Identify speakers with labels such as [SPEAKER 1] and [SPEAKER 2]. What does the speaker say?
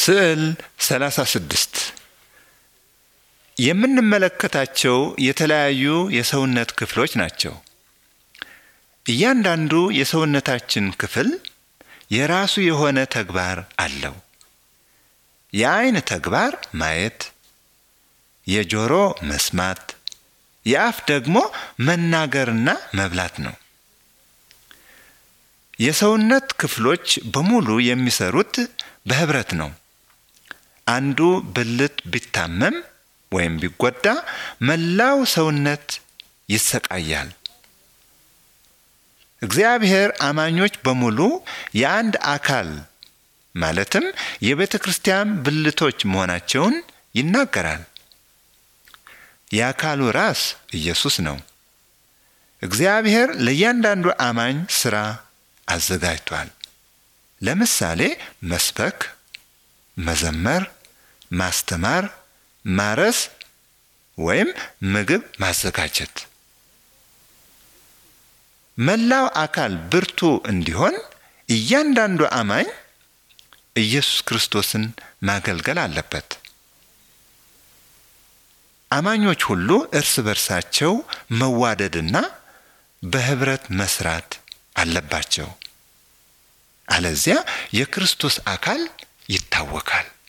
[SPEAKER 1] ስዕል 36 የምንመለከታቸው የተለያዩ የሰውነት ክፍሎች ናቸው። እያንዳንዱ የሰውነታችን ክፍል የራሱ የሆነ ተግባር አለው። የዓይን ተግባር ማየት፣ የጆሮ መስማት፣ የአፍ ደግሞ መናገርና መብላት ነው። የሰውነት ክፍሎች በሙሉ የሚሰሩት በህብረት ነው። አንዱ ብልት ቢታመም ወይም ቢጎዳ መላው ሰውነት ይሰቃያል። እግዚአብሔር አማኞች በሙሉ የአንድ አካል ማለትም የቤተ ክርስቲያን ብልቶች መሆናቸውን ይናገራል። የአካሉ ራስ ኢየሱስ ነው። እግዚአብሔር ለእያንዳንዱ አማኝ ሥራ አዘጋጅቷል። ለምሳሌ መስበክ፣ መዘመር፣ ማስተማር፣ ማረስ ወይም ምግብ ማዘጋጀት። መላው አካል ብርቱ እንዲሆን እያንዳንዱ አማኝ ኢየሱስ ክርስቶስን ማገልገል አለበት። አማኞች ሁሉ እርስ በርሳቸው መዋደድና በህብረት መስራት አለባቸው። አለዚያ የክርስቶስ አካል ይታወካል።